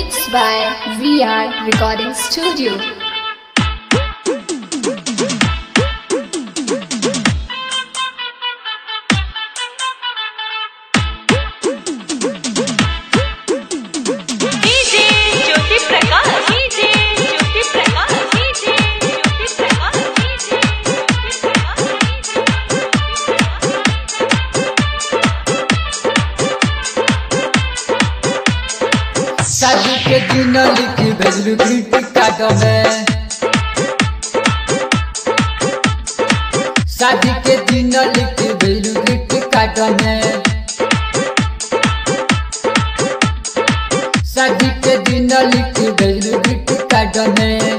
Mixed by VR Recording Studio. DJ Jyoti Prakash DJ Jyoti Prakash DJ Jyoti Prakash DJ Jyoti शादी के दिन लिखी भेजलू ग्रीटिंग कार्ड में शादी के दिन लिखी भेजलू ग्रीटिंग कार्ड में शादी के दिन लिखी भेजलू ग्रीटिंग कार्ड में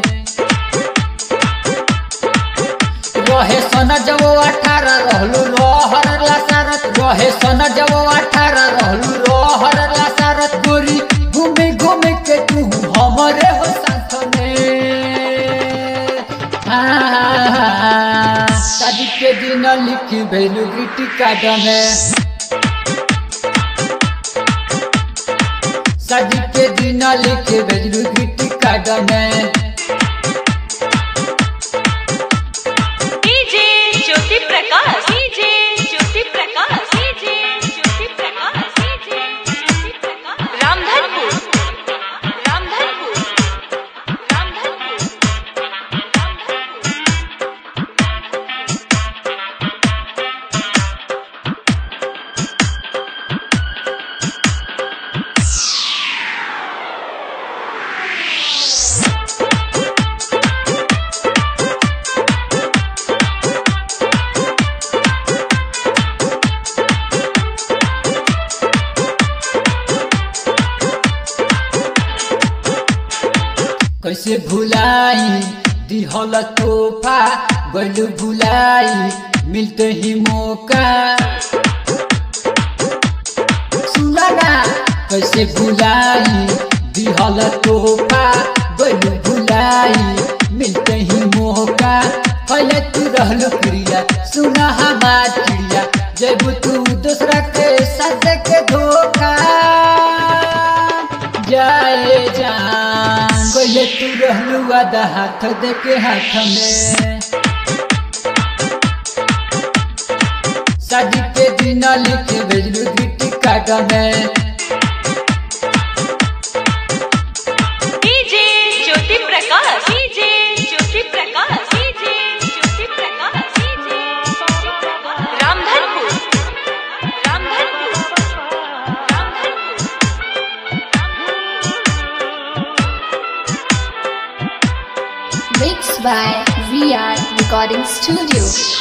रहे सन जब अठारह रहलू रहर लासारत रहे सन जब अठारह रहलू रहर लासारत गोरी घूमे घूमे के तू हमरे हो साथ में हाँ, शादी के दिन लिखी भेलू ग्रीटिंग कार्ड में शादी के दिन लिखी भेजलू ग्रीटिंग कार्ड में DJ Jyoti Prakash DJ Jyoti Prakash DJ Jyoti Prakash DJ Jyoti Prakash Ramdhanpur Ramdhanpur Ramdhanpur कैसे भुलाई दिहल तोहफा गलू भुलाई मिलते ही मौका सुना ना कैसे भुलाई दिहल तोहफा गलू भुलाई मिलते ही मौका पहले तू रहलो क्रिया सुना हमार चिड़िया जब तू दूसरा के साथ के धोखा जाए जान कोई तू रहलू आधा हाथ दे के हाथ में शादी के दिन लिखे भेजलू गिट्टी काट में DJ Jyoti Prakash DJ Jyoti Prakash DJ Jyoti Prakash DJ Jyoti Prakash Ramdhanpur Ramdhanpur Ramdhanpur Mixed by VR Recording Studio.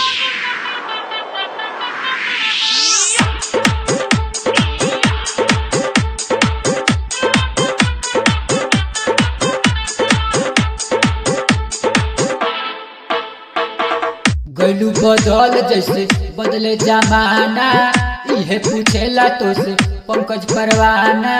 गलू बदल जैसे बदले जमाना इहे पूछेला तो से पंकज परवाना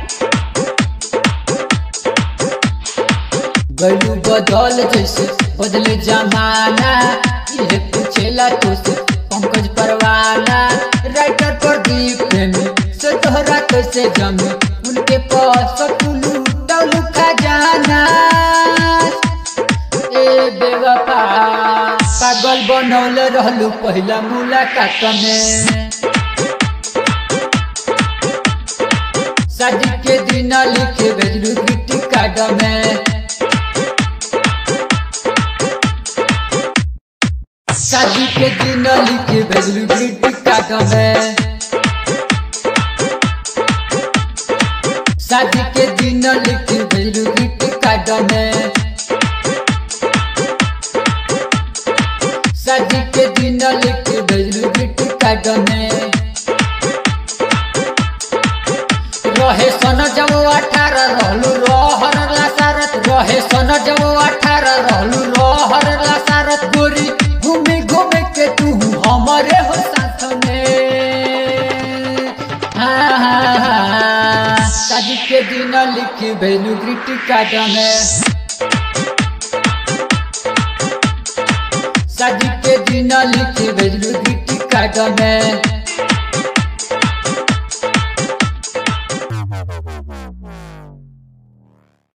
गलू बदल जैसे बदले जमाना इहे पूछेला तो से पंकज परवाना राइटर प्रदीप प्रेमी से तोहरा कैसे जमी उनके पास टुलू टलू खजाना ए बेवफा पागल बनौले रहलू पहिला मुलाकात में शादी के दिन लिखे भेजलू गिट्टी कार्ड में शादी के दिन लिखे भेजलू गिट्टी कार्ड में शादी के दिन लिखे भेजलू गिट्टी कार्ड में शादी के दिन लिखे भेजलू गिट्टी कार्ड में रहे सन जब अठारह रहलू रहर लासारत रहे सन जब अठारह रहलू रहर लासारत गोरी घूमे घूमे के तू हमरे हो साथ में हाँ, हाँ, हाँ, शादी के दिन लिखी भेजलू गिट्टी कार्ड में शादी के दिन लिखी भेजलू गिट्टी कार्ड में